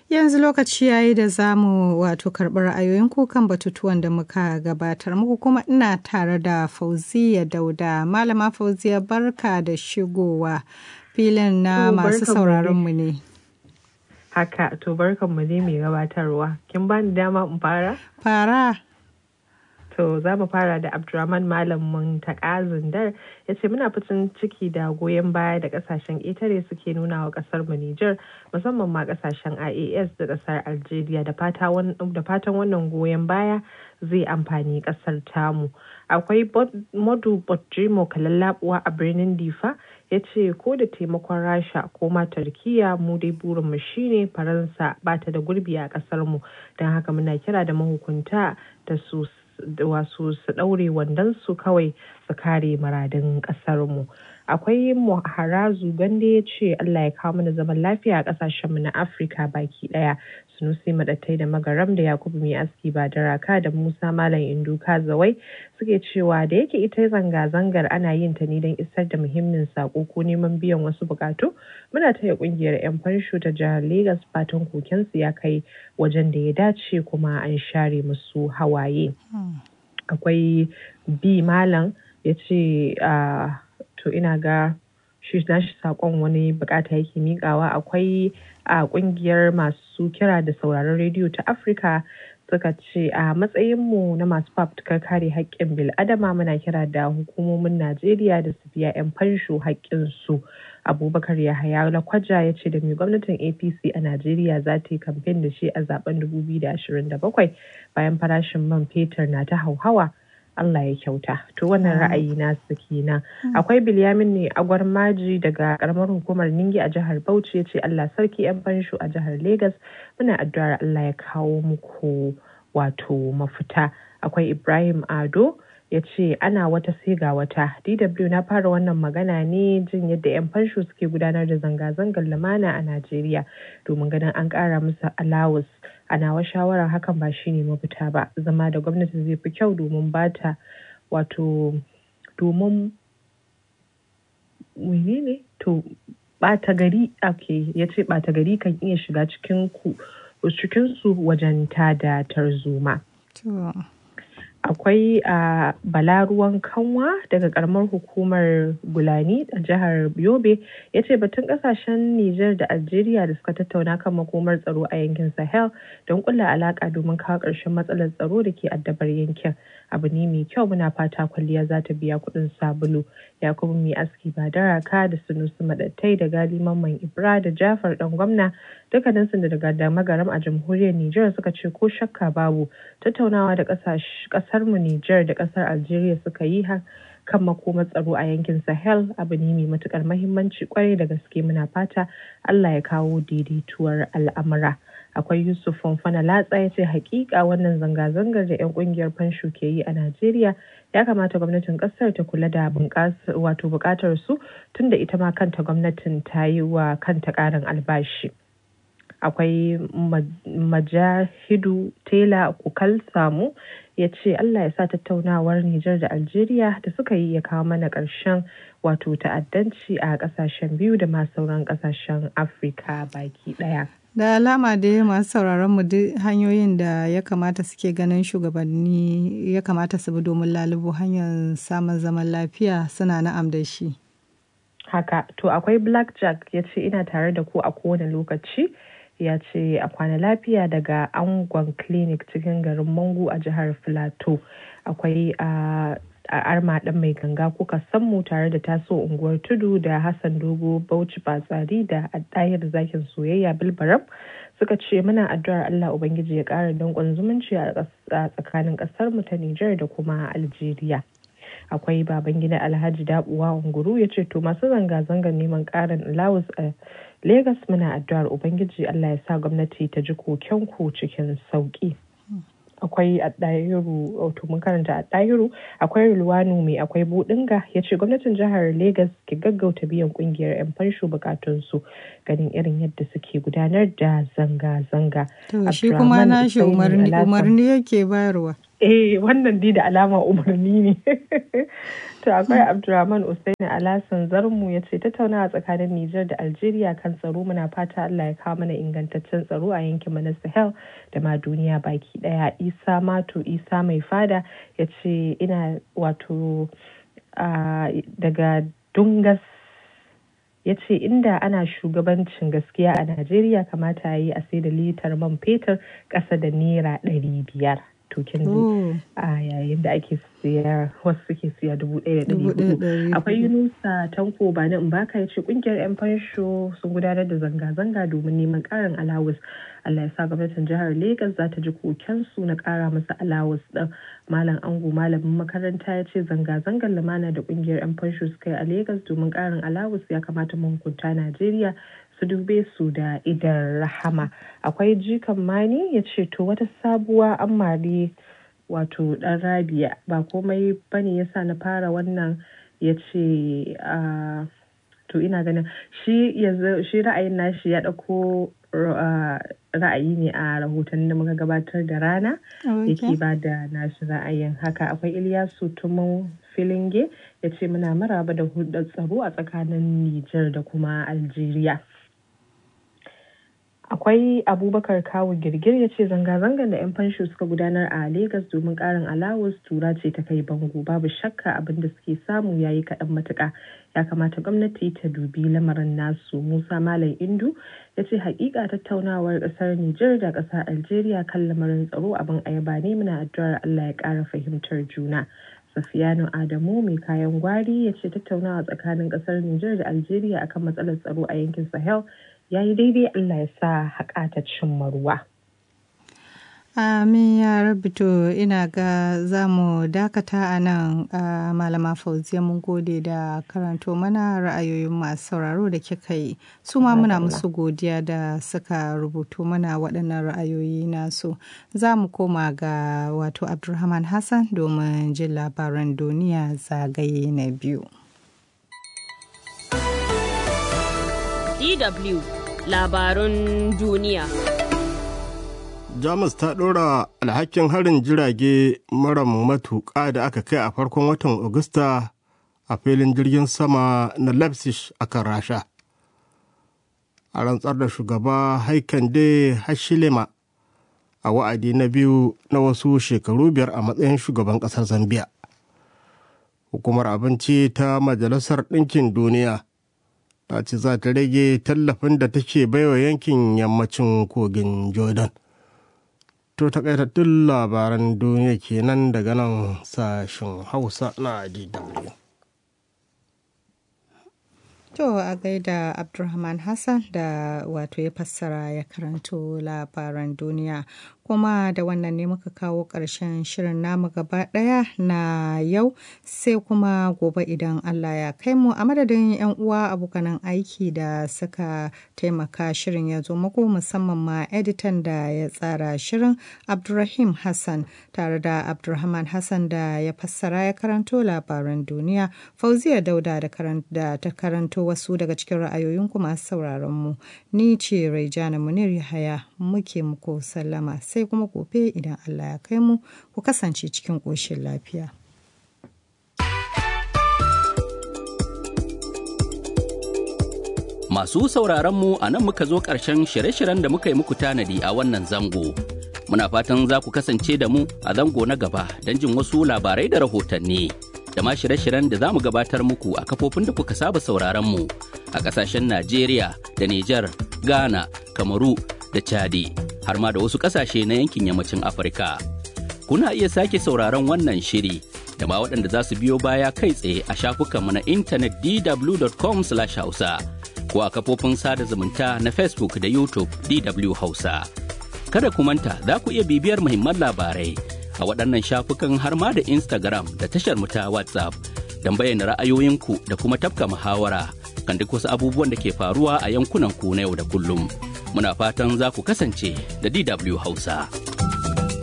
Yanzu lokaci yayi da za mu wato karɓi ra'ayoyin kan batutuwan da muka gabatar muku kuma ina tare da Fauziya Dauda. Malama Fauziya barka da shigowa filin na masu sauraron mu ne. Haka to barkan mu ne mai gabatarwa. Kin bani dama in fara? Fara. To za mu fara da Abdurrahman Malamin Takazindar ya ce muna fitin ciki da goyon baya da kasashen ƙetare suke nuna wa ƙasar mu Nijar musamman ma kasashen IAS da ƙasar Algeria da fatan wannan goyon baya zai amfani ƙasar tamu. Akwai Modu Bojimo Kalallabuwa a birnin Difa ya ce ko da taimakon Rasha ko ma Turkiya mu dai burinmu shine Faransa ba ta da gurbi a ƙasar mu don haka muna kira da mahukunta da su wasu su ɗaure wandonsu kawai su kare muradin ƙasarmu. Akwai Harazu Gande ya ce Allah ya kawo mana zaman lafiya a ƙasashenmu na Afirka baki ɗaya. Sunusi Maɗattai da Magaram da Yakubu Mai Aski ba da Raka da Musa Malam Indu Kazawai suke cewa da yake ita zanga-zangar ana yin ta ne don isar da muhimmin sako ko neman biyan wasu bukatu muna taya kungiyar 'yan fansho ta jihar Legas fatan kokensu ya kai wajen da ya dace kuma an share musu hawaye. Akwai bi malam ya ce to ina ga shi nashi sakon wani bukata yake mikawa akwai a kungiyar masu kira da sauraron rediyo ta Afirka suka ce a matsayinmu na masu fafutukar kare haƙƙin bil'adama muna kira da hukumomin Najeriya da su biya 'yan fansho haƙƙinsu. Abubakar Yahaya Lakwaja ya ce da mai gwamnatin APC a Najeriya za ta yi kamfen da shi a zaben 2027 bayan farashin man fetur na ta hauhawa. Allah ya kyauta. To wannan ra'ayi nasu kenan. Akwai Bilyamin ne agwar maji daga karamar hukumar Ningi a jihar Bauchi ya ce Allah sarki 'yan fansho a jihar Legas muna addu'ar Allah ya kawo muku wato mafita. Akwai Ibrahim Ado ya ce ana wata sai ga wata dw na fara wannan magana ne jin yadda 'yan fansho suke gudanar da zanga-zangar lumana a najeriya domin ganin an kara musu alawus a nawa shawarar hakan ba shine mafita ba zama da gwamnati zai fi kyau domin bata wato domin menene to bata gari ake ya ce bata gari kan iya shiga cikin ku cikinsu wajen tada tarzoma. akwai a balaruwan kanwa daga karamar hukumar gulani a jihar yobe ya ce batun kasashen niger da algeria da suka tattauna kan makomar tsaro a yankin sahel don kulla alaka domin kawo ƙarshen matsalar tsaro da ke addabar yankin abu ne mai kyau muna fata kwalliya za ta biya kuɗin sabulu yakubu mai aski ba daraka da sunusu madattai da gali mamman ibra da jafar dan gwamna dukkaninsu da daga da magaram a jamhuriyar niger suka ce ko shakka babu tattaunawa da kasar mu niger da kasar algeria suka yi kan makomar tsaro a yankin sahel abu ne mai matukar mahimmanci kwarai da gaske muna fata allah ya kawo daidaituwar al'amura akwai yusuf fanfana latsa ya ce hakika wannan zanga-zangar da 'yan kungiyar fansho ke yi a najeriya ya kamata gwamnatin kasar ta kula da wato bukatar su tunda ita ma kanta gwamnatin ta yi wa kanta karin albashi akwai majahidu tela kukal samu ya ce allah ya sa tattaunawar nijar da algeria da suka yi ya kawo mana ƙarshen wato ta'addanci a ƙasashen biyu da ma sauran ƙasashen afirka baki ɗaya da alama da masu sauraron mu duk hanyoyin da ya kamata suke ganin shugabanni ya kamata su bi domin lalubo hanyar samun zaman lafiya suna na'am da shi haka to akwai blackjack ya ce ina tare da ku a kowane lokaci ya ce a kwana lafiya daga angon clinic cikin garin mangu a jihar filato akwai a arma ɗan mai ganga kuka mu tare da taso unguwar tudu da hassan dogo bauchi batsari da ɗayar zakin soyayya bilbaram suka ce muna addu'ar allah ubangiji ya ƙara danƙon zumunci a tsakanin ƙasar mu ta nijar da kuma algeria akwai baban gida alhaji dabuwa unguru ya ce to masu zanga-zangar neman ƙarin alawus a Legas muna addu'ar Ubangiji Allah ya sa gwamnati ta ji kokenku cikin sauƙi. Akwai a ɗahiru, wato mun karanta a ɗahiru, akwai Rulwanu mai akwai Budinga ya ce gwamnatin jihar Legas ke gaggauta biyan ƙungiyar 'yan fansho bukatunsu ganin irin yadda suke gudanar da zanga-zanga. To shi kuma nashi umarni yake bayarwa. eh wannan dai da alama umarni ne to akwai abdulrahman usaini alasan zarmu ya ce tattaunawa tsakanin nijar da algeria kan tsaro muna fata allah ya kawo mana ingantaccen tsaro a yankin na sahel da ma duniya baki daya isa mato isa mai fada ya ce ina wato daga dungas ya ce inda ana shugabancin gaskiya a najeriya kamata ya yi a sai da litar man fetur ƙasa da naira ɗari biyar to kin ji a yayin da ake siya wasu suke siya dubu ɗaya da ɗari hudu akwai yunusa tanko ba na baka ya ce kungiyar yan fansho sun gudanar da zanga-zanga domin neman ƙarin alawus Allah ya sa gwamnatin jihar Legas za ta ji kokensu na ƙara masa alawus ɗin malam ango malamin makaranta ya ce zanga-zangar lumana da kungiyar yan fansho suka yi a Legas domin ƙarin alawus ya kamata mahukunta Najeriya su dube su da idan rahama akwai jikan mani ya ce to wata sabuwa an mari wato dan rabia ba komai bane yasa na fara wannan ya ce to ina ganin shi shi ra'ayin nashi ya ɗauko ra'ayi ne a rahoton da muka gabatar da rana yake ba da nashi ra'ayin haka akwai iliyasu tumun filinge ya ce muna maraba da hudar tsaro a tsakanin nijar da kuma algeria akwai abubakar kawo girgir ya ce zanga-zangar da 'yan fansho suka gudanar a Legas domin karin alawus tura ce ta kai bango babu shakka abin da suke samu ya yi kaɗan matuƙa ya kamata gwamnati ta dubi lamarin nasu musa malam indu ya ce hakika tattaunawar ƙasar nijar da ƙasar algeria kan lamarin tsaro abin ayaba ne muna addu'ar allah ya ƙara fahimtar juna Safiyanu Adamu mai kayan gwari ya ce tattaunawa tsakanin kasar Nijar da Algeria akan matsalar tsaro a yankin Sahel ya yi daidai Allah ya sa haƙa ta cimma ruwa. Amin ya rabi to ina ga za mu dakata a nan malama fauziya mun gode da karanto mana ra'ayoyin masu sauraro da kika yi su ma muna musu godiya da suka rubuto mana waɗannan ra'ayoyi nasu za mu koma ga wato abdulrahman hassan domin jin labaran duniya zagaye na biyu DW labarun duniya jamus ta ɗora alhakin harin jirage mara matuƙa da aka kai a farkon watan Agusta a filin jirgin sama na leipzig a kan rasha a rantsar da shugaba haikande hashilema a wa'adi na biyu na wasu shekaru biyar a matsayin shugaban ƙasar zambia hukumar abinci ta majalisar ɗinkin duniya ta ce za ta rage tallafin da take baiwa yankin yammacin kogin jordan To takaitattun labaran duniya kenan daga nan sashen Hausa na DW. To a gaida Abdulrahman Hassan da wato ya fassara ya karanto labaran duniya. kuma da wannan ne muka kawo ƙarshen shirin namu gaba ɗaya na yau sai kuma gobe idan Allah ya kai mu a madadin 'yan uwa abokanan aiki da suka taimaka shirin ya zo muku musamman ma editan da ya tsara shirin Abdulrahim Hassan tare da Abdulrahman Hassan da ya fassara ya karanto labaran duniya Fauziya Dauda da ta karanto wasu daga cikin ra'ayoyinku masu sauraron mu ni ce Raijana Munir Yahaya muke muku sallama sai sai kuma gobe idan Allah ya kai mu ku kasance cikin ƙoshin lafiya. Masu sauraron mu a nan muka zo ƙarshen shirye-shiryen da muka yi muku tanadi a wannan zango. Muna fatan za ku kasance da mu a zango na gaba don jin wasu labarai da rahotanni. Da ma shirye-shiryen da za mu gabatar muku a kafofin da kuka saba sauraron mu a ƙasashen Najeriya da Nijar, Ghana, Kamaru da Chadi. har ma da wasu ƙasashe na yankin yammacin Afirka. Kuna iya sake sauraron wannan shiri da ma waɗanda za su biyo baya kai tsaye a shafukanmu na intanet dw.com/hausa ko a kafofin sada zumunta na Facebook da YouTube DW Hausa. Kada ku manta za ku iya bibiyar muhimman labarai a waɗannan shafukan har ma da Instagram da tashar mu ta WhatsApp don bayyana ra'ayoyinku da kuma tafka muhawara kan duk wasu abubuwan da ke faruwa a yankunan ku na yau da kullum. muna fatan za ku kasance da DW Hausa.